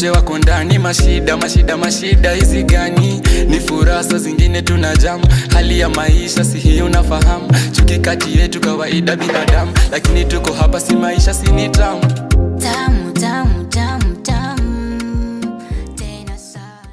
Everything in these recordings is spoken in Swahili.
wote wako ndani mashida mashida mashida hizi gani ni furasa zingine tuna jam hali ya maisha si hiyo unafahamu chuki kati yetu kawaida binadamu lakini tuko hapa si maisha si ni tamu Tamu, tamu, tamu, tamu. Tena sana.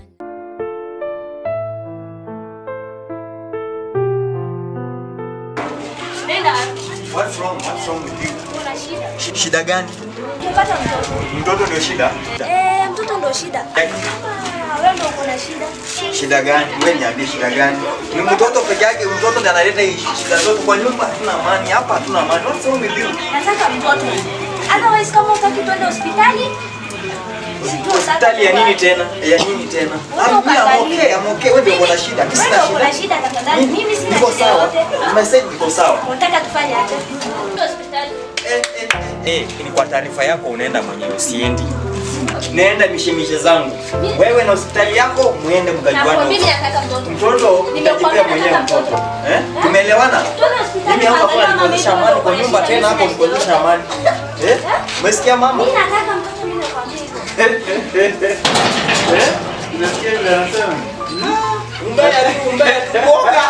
Nenda. What's wrong? What's wrong with you? Kuna shida. Shida gani? Umepata mtoto. Mtoto ndio shida? Eh, mtoto ndo shida. Ah, wewe ndo uko na shida. Shida gani? Wewe niambie shida gani? Ni mtoto peke yake, mtoto ndiye analeta hii shida zote kwa nyumba. Hatuna amani hapa, hatuna amani. What's wrong with you? Nataka mtoto. Otherwise kama utaki twende hospitali, sijui Hospitali ya nini tena? Ya nini tena? I'm here, I'm okay, I'm okay. Wewe ndio uko na shida. Mimi Wewe sina ndo uko na shida. shida tafadhali. Mimi sina Niko shida sawa. yote. Nimesema niko sawa. Unataka tufanye aje? Hospitali. Eh, eh, eh, ni kwa taarifa yako unaenda mwenyewe, siendi. Naenda mishemishe zangu. Wewe na hospitali yako muende Na kwa mkajuane. mimi nataka mtoto. Mtoto Nimekwambia utajipea mwenyewe nataka mtoto. mtoto. Eh? Tumeelewana? Twende hospitali. Mimi hapa tuangalie kwa mama nikosesha yetu amani kwa ndo nyumba kuna tena hapo shida, sina nikosesha shida amani. Eh? Umesikia mama? Mimi nataka mtoto mimi nakwambia hivyo. Eh? Unasikia vile anasema? Umbea tu, umbea tu. Boga.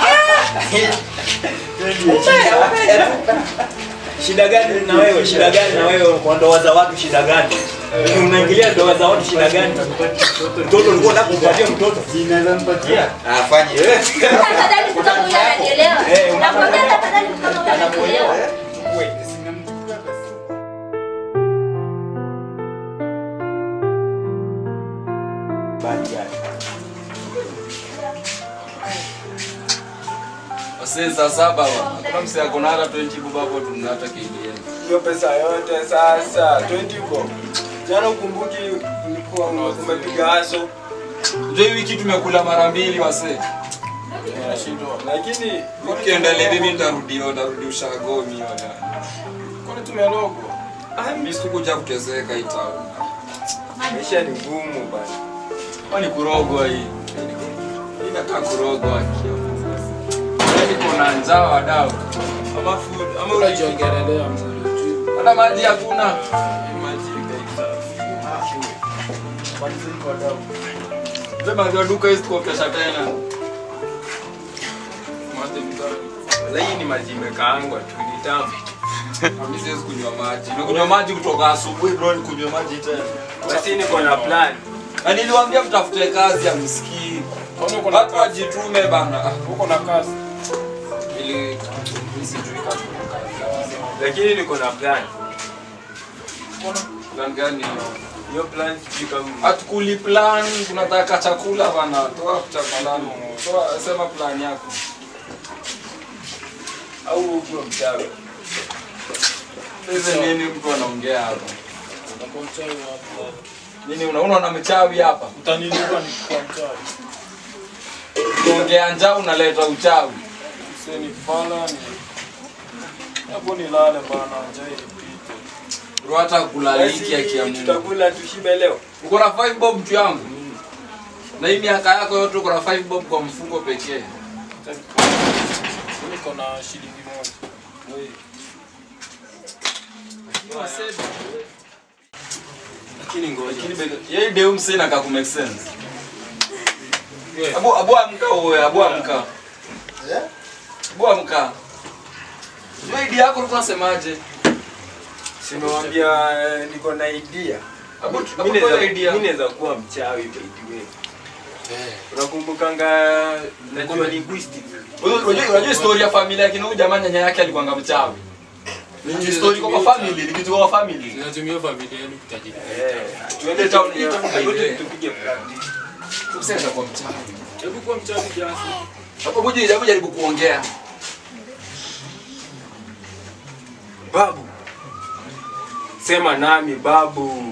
Umbea, umbea tu. Shida gani na wewe? Shida gani na wewe kwa ndoa za watu? Shida gani? Unaingilia ndoa za watu, shida gani? Mtoto ulikuwa unataka kumpatia mtoto? Sinaweza mpatia. Ah, fanye. Tafadhali kama huyu ananielewa. Eh, una- Nakwambia tafadhali kama huyu Anakuelewa, ananielewa. eh? Wait. Bad guy. Wase saa saba wa. Hakuna msee ako na hata 20 bob hapo tunata KDM. hiyo pesa yote sasa 20 bob. Jana ukumbuki ulikuwa umepiga haso Ndio hii wiki tumekula mara mbili wase. lakini Ukiendelea hivi nitarudi nitarudi ushago mimi wala. kwani tumelogo. Mimi sikuja kuteseka hii town. Maisha ni ngumu bana. Kwani kurogwa hii. Hii inakaa kurogwa akio. Mimi niko na njaa wadau. Ama food ama unajiongelelea mzuri. Hata maji hakuna. Maji Sema ndio duka hizi kwa kesha tena. Maji mzuri. Sasa hii ni maji imekaangwa tu ni tamu. Mimi siwezi kunywa maji. Nakunywa maji kutoka asubuhi bro, nikunywa maji tena. Basi niko na plan. Na niliwaambia mtafute kazi ya msikii. Watu wajitume bana. Uko na kazi. Ili ili sijui kazi. Lakini niko na plan. Plan gani hiyo? Hiyo plan sijui kama Hatukuli plan, tunataka chakula bana. Toa chakula. Toa sema plan yako. au uko mchawi. Sasa nini mtu anaongea hapa? Nini una- unaona mchawi hapa? Utanilipa ni kwa mchawi. Unaongea njaa unaleta uchawi. Sasa ni fala ni hapo nilale bana njaa ilipite. Bro hata kulaliki Basi akiamua. tutakula tushibe leo. Uko na 5 bob mtu yangu? Na hii miaka yako yote uko na 5 bob kwa mfuko pekee. Niko na shilingi moja. Wewe Lakini ngoja. Lakini be- yeye deu msee na kaku make sense. Abu abu amka wewe, abu amka. Abu amka. Wewe idea yako ulikuwa unasemaje? Simewambia eh, niko na idea. Abu Mimi abu naweza- toa idea. mimi naweza kuwa mchawi by the way. Unakumbukanga najua linguistics. Unajua unajua- unajua story ya familia yake na huyu jamaa nyanya yake alikuwa mchawi. Ni story kwa kwa family, ni kitu kwa family. Tunatumia familia yenu kutajiri. Eh, tuende town tupige- hii town by the way. tupige practice. Msee atakuwa mchawi. Hebu kuwa mchawi kiasi. Hapo buje jabu jaribu kuongea. Babu. Sema nami babu.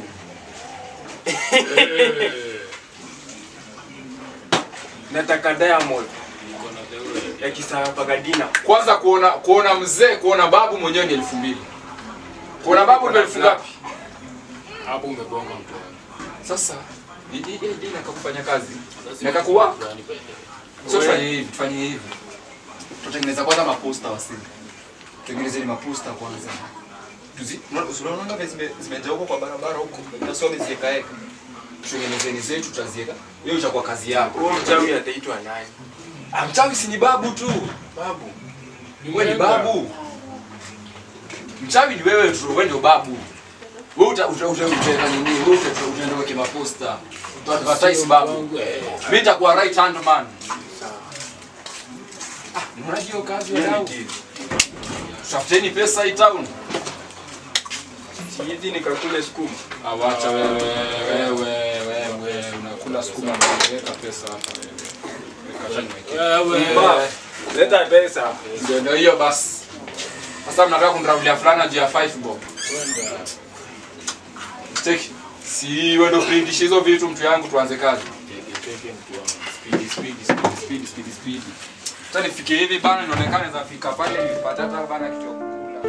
Nataka diamond Niko na the ya Kisabagadina. Kwanza kuona kuona mzee, kuona babu mwenyewe ni elfu mbili. Kuona babu ni elfu ngapi? hapo umegonga mtu wangu. Sasa hii hii hii nakakufanya kazi. Sasa Nakakuwa? Gani by the way? Sio tufanye hivi, tufanye hivi. Tutengeneza kwanza maposta wasi. Tutengeneze ni maposta kwanza. Tuzi, unaona vile zime zimejaa huko kwa barabara huko. Na sio ziekaeka. tutengenezeni zetu tutazieka hiyo itakuwa kazi yako Huo mchawi ataitwa nani? Ah, mchawi si ni babu tu Babu. wewe ni babu mchawi ni wewe tu wewe ndio babu wewe uta uta uta utaweka nini wewe uta uta- utaenda weke maposta uta advertise babu mimi nitakuwa right hand man ah unaona hiyo kazi Hiyo ni wadau deal. tafuteni pesa hii town Si hizi nikakule sukuma. awacha wewe wewe wewe unakula sukuma na unaweka pesa hapa wewe Ba, Leta pesa. ndio ndio hiyo basi sasa mnataka kuniraulia fulana juu ya 5 bob Take. si wewe ndio print hizo vitu mtu yangu tuanze kazi Speedy, speedy, speedy, speedy, speedy, speedy. Sasa nifike hivi bana inaonekana naweza fika pale nipata hata bana kitu ya kukula.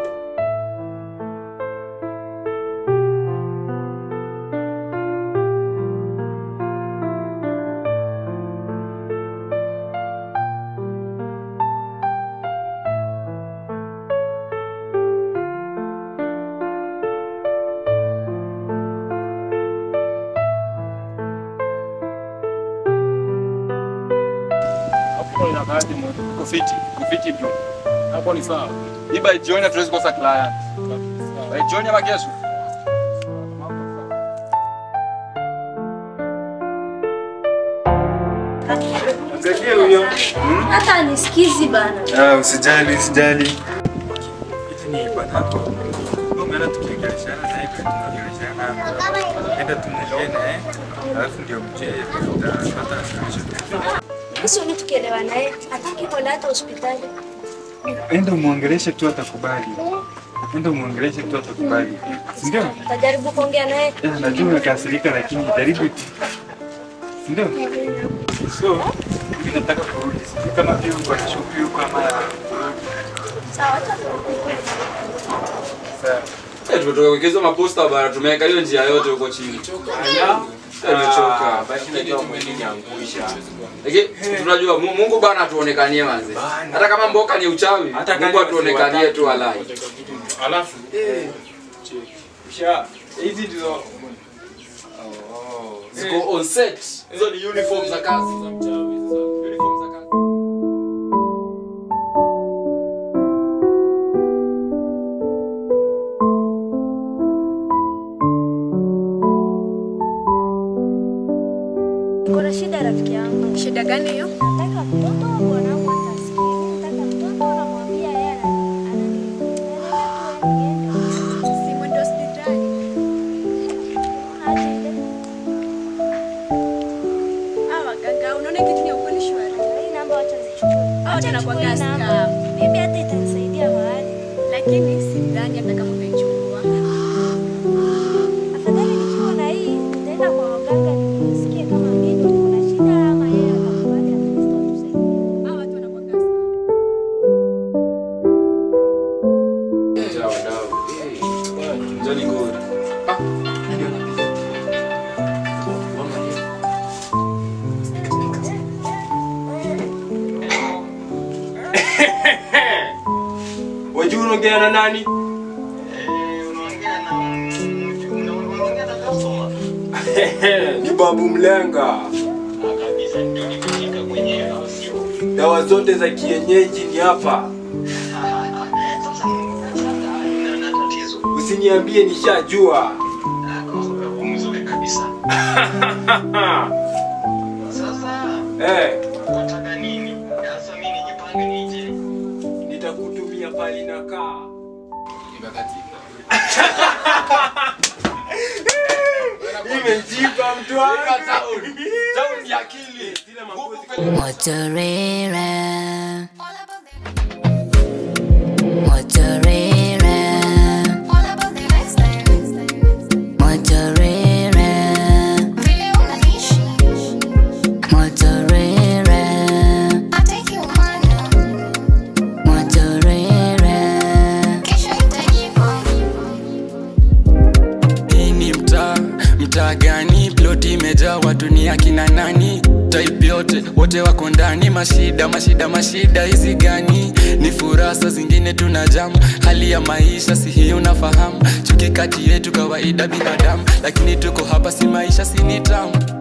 Hapo inakaaje mwe? Iko fiti, iko fiti bro. Hapo ni sawa. Hii by jioni hatuwezi kosa client. By jioni ama kesho? Angalia huyo. Hata nisikizi bana. Ah, usijali, usijali. Hizi ni banako. Umeona tukiongeleshana na hivi tunaongeleshana. Enda tumwelewe naye. Alafu ndio mjue tutapata suluhisho. Sisi uli tukielewa naye, hataki kwenda hata hospitali. Enda umwongeleshe tu atakubali. Enda umwongeleshe tu atakubali. Si ndio? Tajaribu kuongea naye. Eh, najua umekasirika lakini jaribu tu. Si ndio? So, mimi nataka kurudi. Sijui kama pia uko na shughuli huko ama Sawa, acha sawa. Eh, tumetoka kuwekezwa maposta bana, tumeweka hiyo njia yote huko chini. Tumechoka. Basi najua mwili niangusha. Lakini tunajua Mu- Mungu bana atuonekanie manze. Hata kama mboka ni uchawi, Hata Mungu kama atuonekanie wasiwataki. tu alai. Alafu Kisha hizi ndizo Oh. Ziko on set. Hizo ni uniform za kazi za mchawi. Sasa uniform za kazi. Kuna shida rafiki yangu. Shida gani hiyo? Nataka mtoto mwanangu atasikia. Mimi nataka mtoto namwambia yeye ana- anani. Si mwende hospitali. Aje ile. Ah, waganga, unaona kitu ni ya ukweli shwari. Hii namba wacha nichukue. Au Wacha tena nichukue kwa hii gas namba. card. Mimi hata itanisaidia mahali. Lakini sidhani hata kama utaichukua. Afadhali nikiwa na hii nitaenda kwa waganga nisikie kama mimi kuna shida ama yeye atakubali at least atusaidie. Ah, watu wanakuwa gas Wadau, wadau. Eh, Johnny Gold. Ah, nani anapiga? Wangalia. Wajua unaongea na nani? Ni babu mlenga. Dawa zote za kienyeji ni hapa. Usiniambie nishajua. Eh, nitakutumia pali na kaa. Imejipa mtu wangu. Town. Town ya akili. Motorera. Motorera. Motorera. Motorera. Motorera. Hii ni mtaa, mtaa gani? Ploti imejaa watu ni akina nani? type yote wote wako ndani mashida mashida mashida hizi gani ni furasa zingine tuna jamu hali ya maisha si hii unafahamu chuki kati yetu kawaida binadamu lakini tuko hapa si maisha si ni tamu